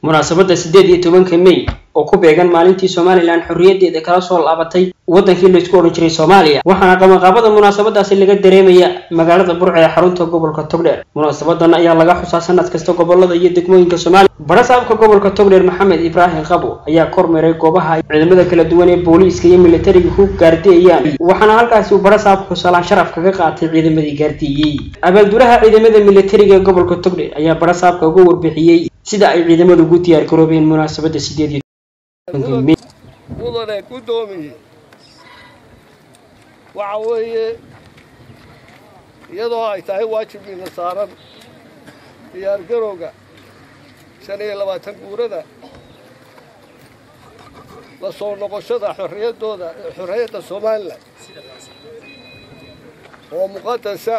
munaasabadda siddeed iyo tobanka mey oo ku beegan maalintii somalilan xorriyaddeeda kala soo laabatay waddankii laysku odhan jiray soomaaliya waxaana qabanqaabada munaasabadaasi laga dareemaya magaalada burca ee xarunta gobolka togdheer munaasabadan ayaa laga xusaa sanad kasta gobolada iyo degmooyinka soomaaliya barasaabka gobolka togdheer maxamed ibraahim qabo ayaa kormeeray goobaha ay ciidamada kala duwan ee booliiska iyo militariga ku gaardiyayaan waxaana halkaasi uu barasaabku salaan sharaf kaga qaatay ciidamadii gaardiyeyey abaalduraha ciidamada militariga ee gobolka togdheer ayaa barasaabka uga warbixiyey sida ay ciidamadu ugu diyaar garoobeen munaasabadda sideed iyo mudane guddoomiye waxa weeye iyadoo ay tahay waajibkiina saaran diyaargarowga shan iyo labaatan guurada la soo noqoshada xorriyaddooda xorriyadda somalilan oo muqadasa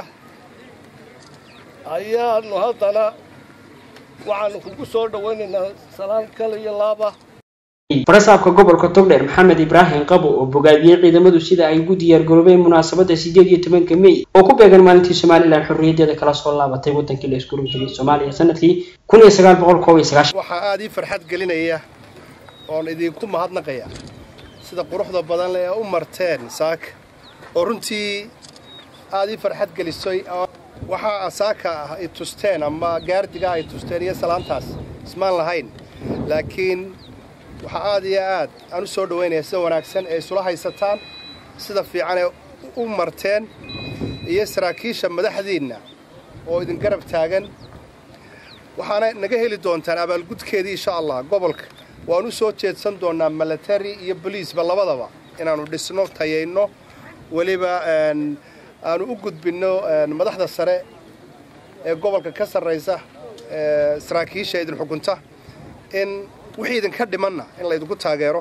ayaanu haddana waxaanu kugu soo dhowaynaynaa salaan kale iyo laaba barasaabka gobolka togdheer maxamed ibraahim qabo oo bogaadiyey ciidamadu sida ay ugu diyaar garoobeen munaasabadda sideed iyo tobanka mey oo ku beegan maalintii somalilan xorriyaddeeda kala soo laabatay waddankii la isku oran jiray soomaaliya sanadkii kun iyo sagaal boqol koob iyo sagaashan waxaa aada ii farxad gelinaya oon idinku mahadnaqaya sida quruxda badan leh ee u marteen saaka oo runtii aada ii farxad gelisay waxaa saaka ah ay tusteen ama gaardiga ay tusteen iyo salaantaas ismaan lahayn laakiin waxaa aada iyo aad aan u soo dhowaynaya sida wanaagsan ee isula haysataan sida fiican ee u marteen iyo saraakiisha madaxdiinna oo idin garab taagan waxaana naga heli doontaan abaalgudkeedii insha allah gobolka waan u soo jeedsan doonnaa milatary iyo boliisba labadaba inaannu dhisno tayayno weliba aanu u gudbinno madaxda sare ee gobolka ka sarraysa saraakiisha idin xukunta in wixii idinka dhimanna in laydinku taageero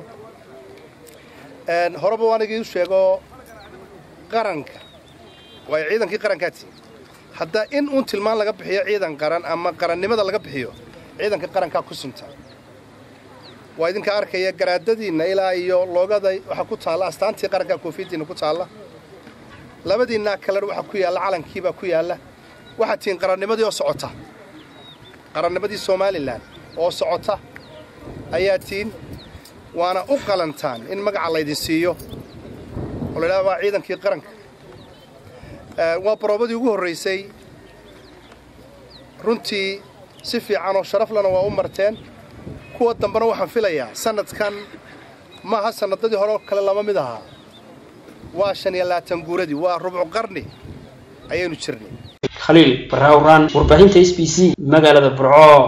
horeba waan igiin sheego qaranka waayo ciidankii qarankaati hadda in uun tilmaan laga bixiyo ciidan qaran ama qarannimada laga bixiyo ciidanka qarankaa ku sunta waa idinka arkaya garaadadiinna ilaa iyo loogada waxaa ku taalla astaantii qarankaa koofiyaddiinna ku taalla labadiinnaa kalena waxaa ku yaalla calankiibaa ku yaalla waxaad tihiin qarannimadii oo socota qarannimadii somalilan oo socota ayaa tiin waana u qalantaan in magaca laydin siiyo oo la idhaha waa ciidankii qaranka waa baroobadii ugu horraysay runtii si fiican oo sharaflana waa u marteen kuwa dambena waxaan filayaa sannadkan maaha sannadadii hore oo kale lama mid ahaa waa shan iyo labaatan guuradii waa rubcu qarni ayaynu jirnay khaliil barraawraan warbaahinta s b c magaalada burco